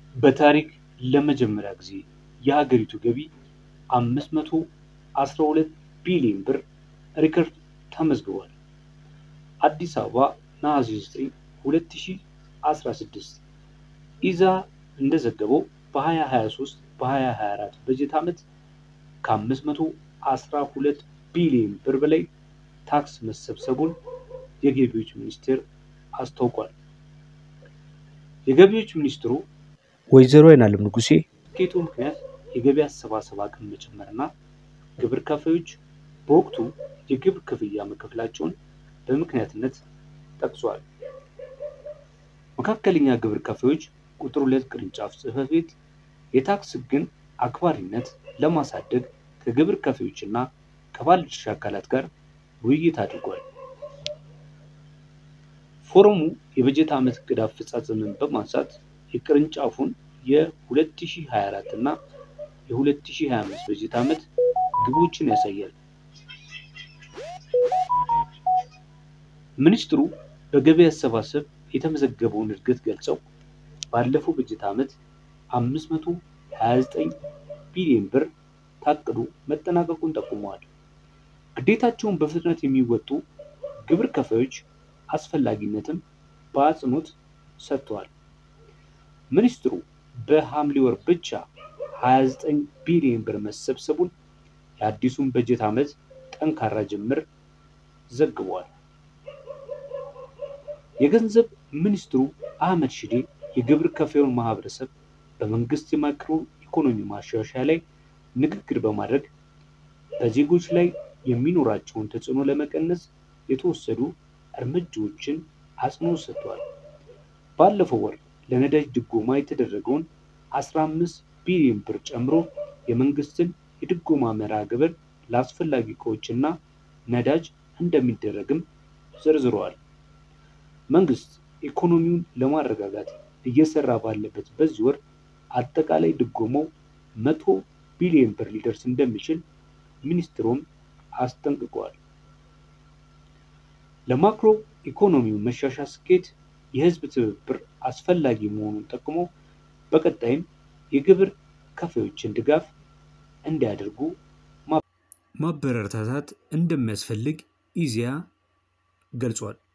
በታሪክ ለመጀመሪያ ጊዜ የሀገሪቱ ገቢ 512 ቢሊዮን ብር ሪከርድ ተመዝግቧል። አዲስ አበባ ነሐሴ 9 2016 ኢዛ እንደዘገበው በ2023 በ2024 በጀት ዓመት ከ512 ቢሊዮን ብር በላይ ታክስ መሰብሰቡን የገቢዎች ሚኒስቴር አስታውቋል። የገቢዎች ሚኒስትሩ ወይዘሮ አይናለም ንጉሴ ስኬቱ ምክንያት የገቢ አሰባሰብ አቅም መጨመርና ግብር ከፋዮች በወቅቱ የግብር ክፍያ መክፈላቸውን በምክንያትነት ጠቅሷል። መካከለኛ ግብር ከፋዮች ቁጥር ሁለት ቅርንጫፍ ጽሕፈት ቤት የታክስ ሕግን አክባሪነት ለማሳደግ ከግብር ከፋዮችና ከባለድርሻ አካላት ጋር ውይይት አድርጓል። ፎረሙ የበጀት ዓመት ዕቅድ አፈጻጸምን በማንሳት የቅርንጫፉን የ2024 እና የ2025 በጀት ዓመት ግቦችን ያሳያል። ሚኒስትሩ በገቢ አሰባሰብ የተመዘገበውን እድገት ገልጸው ባለፈው በጀት ዓመት 529 ቢሊዮን ብር ታቅዶ መጠናቀቁን ጠቁመዋል። ግዴታቸውን በፍጥነት የሚወጡ ግብር ከፋዮች አስፈላጊነትም በአጽንኦት ሰጥተዋል። ሚኒስትሩ በሐምሌ ወር ብቻ 29 ቢሊዮን ብር መሰብሰቡን የአዲሱን በጀት ዓመት ጠንካራ ጅምር ዘግበዋል። የገንዘብ ሚኒስትሩ አህመድ ሺዴ የግብር ከፋዩን ማህበረሰብ በመንግስት የማክሮ ኢኮኖሚ ማሻሻያ ላይ ንግግር በማድረግ በዜጎች ላይ የሚኖራቸውን ተጽዕኖ ለመቀነስ የተወሰዱ እርምጃዎችን አጽንኦት ሰጥተዋል። ባለፈው ወር ለነዳጅ ድጎማ የተደረገውን 15 ቢሊዮን ብር ጨምሮ የመንግስትን የድጎማ መርሃ ግብር ለአስፈላጊ እቃዎችና ነዳጅ እንደሚደረግም ዘርዝረዋል። መንግስት ኢኮኖሚውን ለማረጋጋት እየሰራ ባለበት በዚህ ወር አጠቃላይ ድጎማው መቶ ቢሊዮን ብር ሊደርስ እንደሚችል ሚኒስትሩም አስጠንቅቀዋል። ለማክሮ ኢኮኖሚው መሻሻል ስኬት የህዝብ ትብብር አስፈላጊ መሆኑን ጠቅሞ በቀጣይም የግብር ከፋዮችን ድጋፍ እንዲያደርጉ ማበረታታት እንደሚያስፈልግ ኢዜአ ገልጿል።